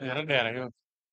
yara dheerayo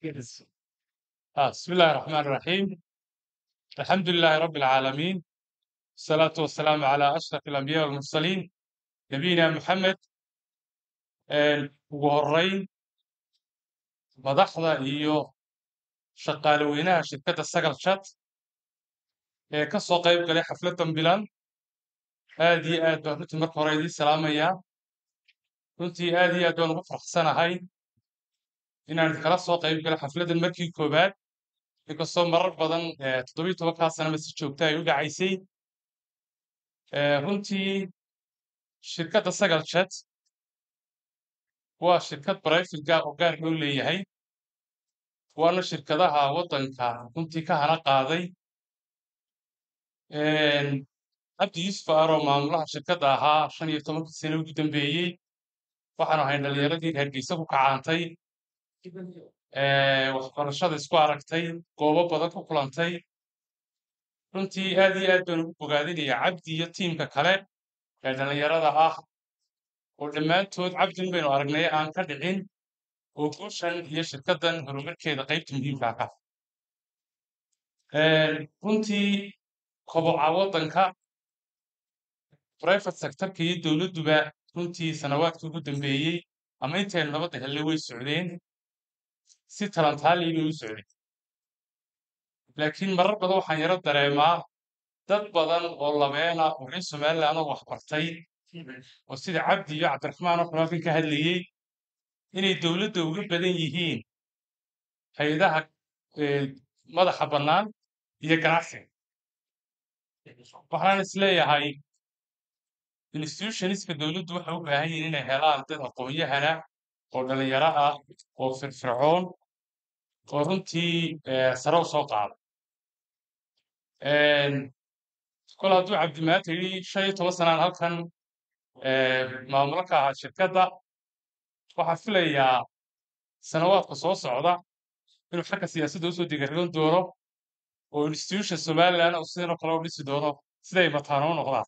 ah بسم الله الرحمن الرحيم الحمد لله رب العالمين الصلاة والسلام على أشرف الأنبياء والمرسلين نبينا محمد een, ugu horeyn madaxda iyo shaqaalaweynaha shirkadda sagal chat ee ka soo qayb galay xafladdan bilan aad iyo aad baan runtii marka hore idiin salaamayaa runtii aad iyo aad baan ugu faraxsanahay inaan kala soo qayb galay xafladdan markii koowaad inkastoo marar badan eh, toddobiyo tobankaa sanaba si joogta ay u dhacaysay Eh, runtii shirkadda sagal chat waa shirkad private gaar oo gaar loo leeyahay waana shirkadaha waddanka runtii ka hana qaaday Een, cabdi yuusuf aaroo maamulaha shirkadda ahaa shan iyo tobankii sano ugu dambeeyey waxaanu ahayn dhallinyaradii hargeysa ku kacaantay ee, waxbarashada isku aragtay goobo badan ku kulantay runtii aad iyo aad baan ugu bogaadinayaa cabdi iyo tiimka kale ee dhallinyarada ah oo dhammaantood cabdin baynu aragnay aan ka dhicin oo guushan iyo shirkaddan horumarkeeda qaybta muhiimka ah Een, runtii koboca waddanka private sectorka iyo dowladduba runtii sanawaadkii ugu dambeeyey ama intaynu nabadda helnay way socdeen si talantaali bay u socdeen laakiin marar badan waxaan yaro dareemaa dad badan oo labeena oo reer somaliland oo wax bartay oo sida cabdi iyo cabdiraxmaan oo xulaakan ka hadlayey inay dowladda uga badan yihiin hay-adaha eh, madaxa bannaan iyo ganacsiga waxaan isleeyahay institutionska dowladdu waxay u baahan yihiin inay helaan dad aqoon-yahana oo dhalinyaro ah oo firfircoon oo runtii eh, sare u soo qaada Een, kol hadduu cabdimaata yidhi shan iyo toban sanaan halkan eh, maamulo ka ahaa shirkadda waxaan filayaa sanawaadka soo socda inuu xagga siyaasadda usoo digaroon doono oo institution somaliland oo sidan oo kale u dhisi doono siday mataano u noqdaan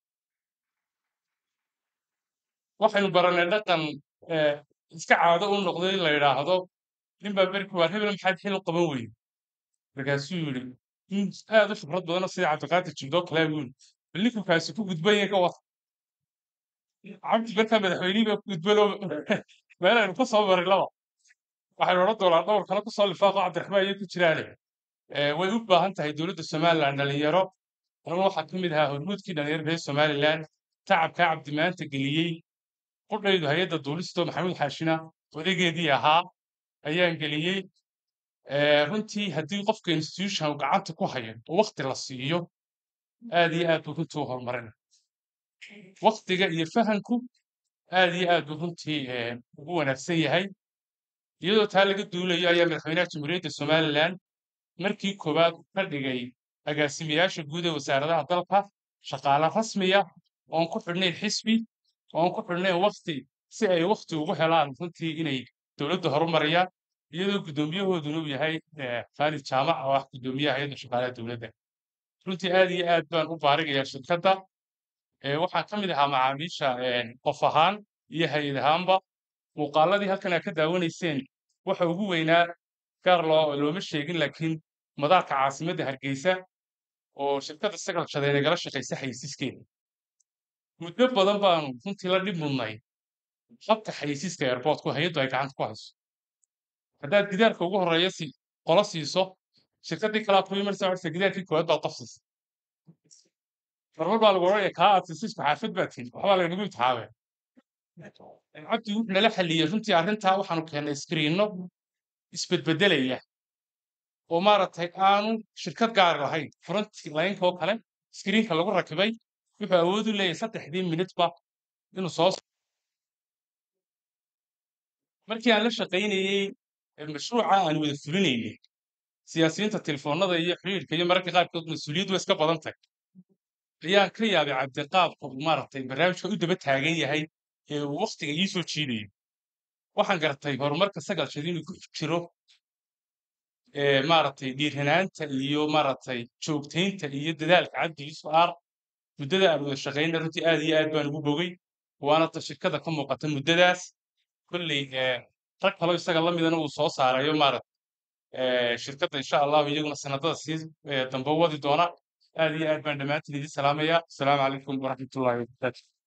waxaynu baranay dhaqan eh, iska caado u noqday in la yidhaahdo nin baa berki waar hebel maxaad xil u qaban weyde markaasuu yidhi nin aad u khibrad badanoo sida cabdiqaadir jibdoo kale buu yidhi bal ninkukaasi ku gudban yahay ka war cabdi markaa madaxweynihii baa ku gudbanoo meelaynu ka soo maray laba waxaynu odhan doonaa dhowr kale kusoo lifaaqo cabdiraxmaan iyo ku jiraane Eh, way u baahan tahay dowladda somaliland dhalinyaro aniguna waxaa ka mid ahaa hormuudkii dhalinyaro reer somaliland tacabkaa cabdi maanta geliyey qudhaydu hay-adda duulisto maxamuud xaashina odageedii ahaa ayaan geliyey Eh, runtii haddii qofka institution uu gacanta ku hayo oo waqti la siiyo aad iyo aad buu runtii u horumarin waqtiga iyo fahanku aad iyo aad buu runtii eh, ugu wanaagsan yahay iyadoo taa laga duulayo ayaa madaxweynaha jamhuuriyadda somaliland markii koowaad ka dhigay agaasimayaasha guud ee wasaaradaha dalka shaqaale rasmiya oon ku xidhnayn xisbi oon ku xidhnayn waqti si ay waqti ugu helaan runtii inay dowladda horumariyaan iyadoo guddoomiyahooduna uu yahay eh, khaalid jaamac oo ah guddoomiyaha hay-adda shaqaalaha dowladda runtii aad iyo aad baan u baarigayaa shirkadda Eh, waxaan ka mid ahaa macaamiisha eh, qof ahaan iyo hay-ad ahaanba muuqaaladii halkan aad ka daawanayseen waxa ugu weynaa gaar loo looma sheegin laakiin madaarka caasimadda hargeysa oo shirkadda sagal shadeed nagala shaqaysa xaysiiskeeda muddo badan baanu runtii la dhib mudnay habka xaysiiska airportku hay-addu ay gacanta ku hayso haddaad gidaarka ugu horeeya si qola siiso shirkaddii kalaa ku imanaysa waxay tidhi, gidaarkii koowaad baad qof siisay marmar baa lagu odhanaya kaa aad siisay isku xaafad baad tihi waxbaa laganagu imtixaamay cabdi wuxuu nala xalliyey runtii arrintaa waxaanu keennay iskriinno isbedbedelaya oo maaragtay aanu shirkad gaar lahayn front line-ka oo kale iskriinka lagu rakibay wuxuu awood u leeyahay saddexdii minutba inuu soo markii aan la shaqaynayey ee mashruuca aan wada fulinaynay siyaasiyiinta telefoonada iyo xiriirka iyo mararka qaarkood mas-uuliyaddu waa iska badan tahay ayaan ka yaabay cabdiqaabka uu maaragtay barnaamijka u daba taagan yahay ee uu waqtiga ii soo jiidayo waxaan gartay horumarka sagal shadi inuu ku jiro ee maaragtay dhiiranaanta iyo maaragtay joogtaynta iyo dadaalka cabdi yusuf aar muddada aan wada shaqaynay runtii aad iyo aad baan ugu bogay waana ta shirkada ka muuqata muddadaas kolley ee rag kaloo isaga la midana uu soo saarayo maaragta eh, shirkadda insha allahu iyaguna sanadada sii eh, dambe wadi doona aad iyo aad baan dhammaantiin idin salaamaya asalaamu calaykum waraxmatullahi wabarakaatu